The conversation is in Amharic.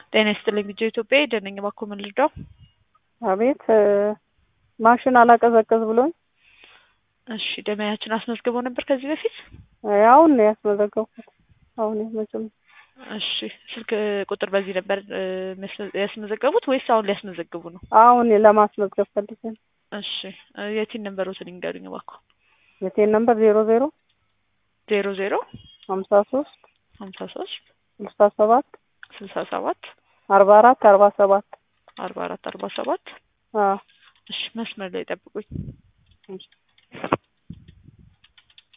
ጤና ይስጥልኝ ልጆ ኢትዮጵያ ደነኝ ባኮ ምን ልርዳው? አቤት ማሽን አላቀዘቀዝ ብሎኝ። እሺ ደመያችን አስመዝግበው ነበር ከዚህ በፊት? አሁን ነው ያስመዘገብኩት። አሁን መቼም እሺ ስልክ ቁጥር በዚህ ነበር ያስመዘገቡት ወይስ አሁን ሊያስመዘግቡ ነው? አሁን ለማስመዝገብ ፈልጌ ነው። እሺ የቲን ነንበሮትን ይንገሩኝ እባክዎ። የቴን ነምበር ዜሮ ዜሮ ዜሮ ዜሮ ሀምሳ ሶስት ሀምሳ ሶስት ስልሳ ሰባት ስልሳ ሰባት አርባ አራት አርባ ሰባት አርባ አራት አርባ ሰባት አዎ እሺ መስመር ላይ ጠብቁኝ።